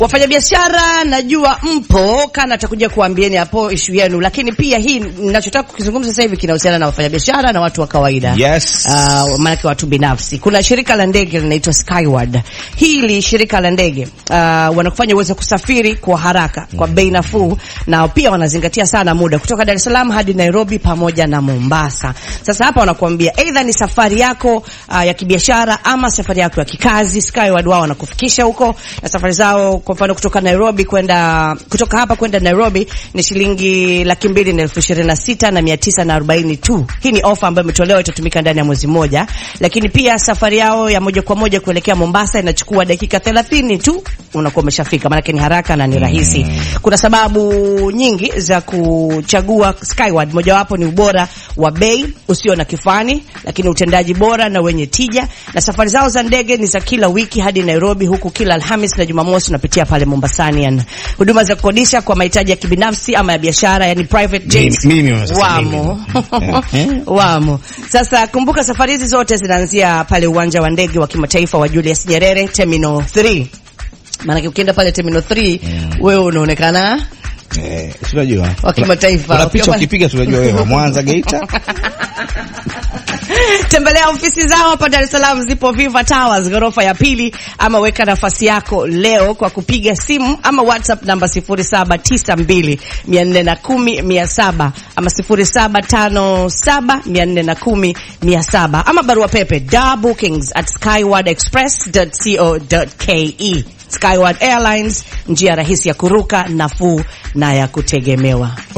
Wafanyabiashara najua mpo, kana atakuja kuambieni hapo ishu yenu, lakini pia hii ninachotaka kukizungumza sasa hivi kinahusiana na wafanyabiashara na watu wa kawaida. Yes. Uh, maanake watu binafsi. Kuna shirika la ndege linaitwa Skyward. Hili shirika la ndege uh, wanakufanya uweze kusafiri kwa haraka kwa bei nafuu, na pia wanazingatia sana muda kutoka Dar es Salaam hadi Nairobi pamoja na Mombasa. Sasa hapa wanakuambia either ni safari yako uh, ya kibiashara ama safari yako ya kikazi, Skyward wao wanakufikisha huko, na safari zao kwa mfano kutoka Nairobi kwenda kutoka hapa kwenda Nairobi ni shilingi laki mbili na elfu ishirini na sita na mia tisa na arobaini tu. Hii ni ofa ambayo imetolewa, itatumika ndani ya mwezi mmoja, lakini pia safari yao ya moja kwa moja kuelekea Mombasa inachukua dakika thelathini tu, unakuwa umeshafika, maanake ni haraka na ni rahisi. Kuna sababu nyingi za kuchagua Skyward, mojawapo ni ubora wa bei usio na kifani, lakini utendaji bora na wenye tija, na safari zao za ndege ni za kila wiki hadi Nairobi, huku kila Alhamis na Jumamosi unapitia pale Mombasani. Yani huduma za kukodisha kwa mahitaji ya kibinafsi ama ya biashara, yani private jets Mimi- mimi sasa wamo mimi. wamo. Sasa kumbuka, safari hizi zote zinaanzia pale uwanja wa ndege wa kimataifa wa Julius Nyerere Terminal 3. Maanake ukienda pale Terminal 3 wewe unaonekana Eh, si unajua. Wa kimataifa. Kuna picha Ukiwa- ukipiga si unajua wewe wa Mwanza Geita. Tembelea ofisi zao hapa Dar es Salaam, zipo Viva Towers ghorofa ya pili, ama weka nafasi yako leo kwa kupiga simu ama WhatsApp namba 0792 410 700 ama 0757 410 700 ama barua pepe bookings at skywardexpress.co.ke. Skyward Airlines, njia rahisi ya kuruka, nafuu na ya kutegemewa.